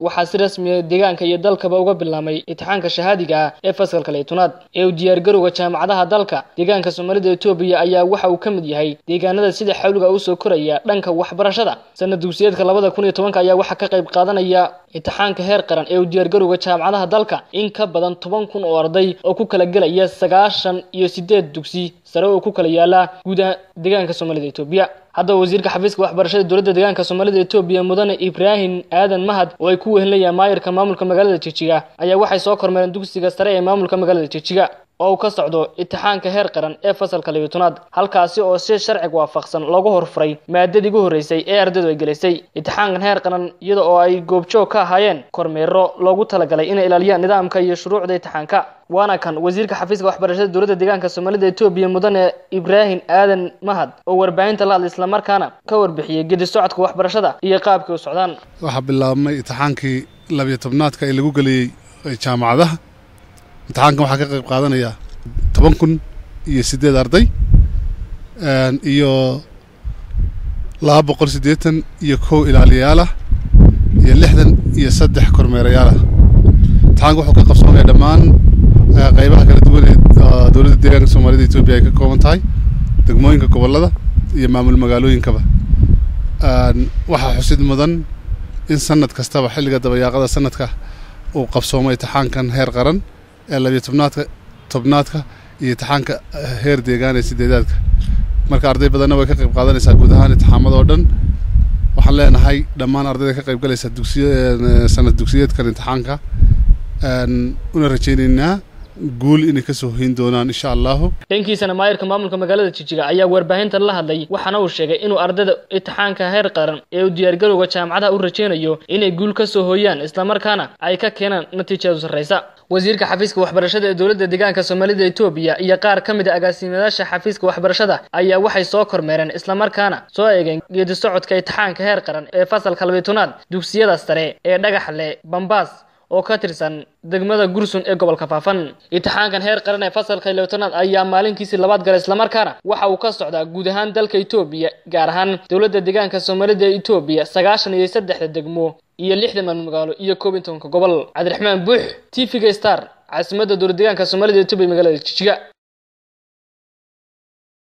waxaa si rasmiya deegaanka iyo dalkaba uga bilaamay imtixaanka shahaadiga ah ee fasalka leytanaad ee u diyaargarowga jaamacadaha dalka deegaanka soomaalida etoobiya ayaa waxa uu ka mid yahay deegaanada sida xawliga usoo koraya dhanka waxbarashada sanad dugsiyeedka labada kun iyo tobanka ayaa waxaa ka qayb qaadanaya imtixaanka heer qaran ee u diyaargarowga jaamacadaha dalka in ka badan toban kun oo arday oo ku kala gelaya sagaashan iyo sideed dugsi sare oo ku kala yaala guuda deegaanka soomaalida etoobiya haddaba wasiirka xafiiska waxbarashada dowladda deegaanka soomaalida etoobiya mudane ibraahim aadan mahad oo ay ku wehelinayaan maayarka maamulka magaalada jejiga ayaa waxay soo kormeereen dugsiga sare ee maamulka magaalada jejiga oo uu ka socdo imtixaanka heer qaran ee fasalka labytanaad halkaasi oo si sharciga waafaqsan loogu horfuray maadadii ugu horreysay ee ardaydu ay gelisay imtixaankan heer qaran iyada oo ay goobjoog ka ahaayeen kormeero loogu talagalay inay ilaaliyaan nidaamka iyo shuruucda imtixaanka waana kan wasiirka xafiiska waxbarashada dowladda deegaanka soomaalida etoobiya mudane ibraahim aadan mahad oo warbaahinta la hadlay islamarkaana ka warbixiyey gedi socodka waxbarashada iyo qaabkii u socdaan waxaa bilaabmay imtixaankii labiyo tobnaadka ee lagu geliyey jaamacadaha imtixaankan waxaa ka qayb qaadanaya toban kun iyo siddeed arday iyo laba boqol siddeetan iyo kow ilaaliyaalah iyo lixdan iyo saddex kormeerayaalah imtixaanka wuxuu ka qabsoomaya dhammaan qaybaha kala duwan ee dowladda deegaanka soomaalida etoobiya ay ka kooban tahay degmooyinka gobollada iyo maamul magaalooyinkaba waxaa xusid mudan in sanad kastaba xilliga dabayaaqada sanadka uu qabsoomo imtixaankan heer qaran ee labiyo tobnaadka tobnaadka iyo imtixaanka heer deegaan ee sideedaadka marka arday badanna way ka qayb qaadanaysaa guud ahaan imtixaamada oo dhan waxaan leenahay dhammaan ardayda ka qayb galaysa dugsiya sanad dugsiyeedkan imtixaanka una rajaynaynaa guul inay kasoo hoyn doonaan insha allahu dhankiisana maayarka maamulka magaalada jijiga ayaa warbaahinta la hadlay waxaana uu sheegay inuu ardayda imtixaanka heer qaran ee u diyaargarowga jaamacadaha u rajaynayo inay guul kasoo hooyaan islamarkaana ay ka keenaan natiijadu sarraysa wasiirka xafiiska waxbarashada ee dowladda deegaanka soomaalida etoobiya iyo qaar ka mid a agaasimayaasha xafiiska waxbarashada ayaa waxay soo kormeereen islamarkaana soo eegeen geedi socodka imtixaanka heer qaran ee fasalka labaytanaad dugsiyada sare ee dhagaxle bambaas oo ka tirsan degmada gursun ee gobolka faafan imtixaankan heer qaran ee fasalka leytanaad ayaa maalinkiisii labaad galay islamarkaana waxa uu ka socdaa guud ahaan dalka etoobiya gaar ahaan dowladda deegaanka soomaalida etoobiya sagaashan iyo saddexda degmo iyo lixda maamul magaalo iyo koob iyo tobanka gobol cabdiraxmaan buux t v-ga star caasimadda dowlad deegaanka soomaalida etoobiya magaalada jijiga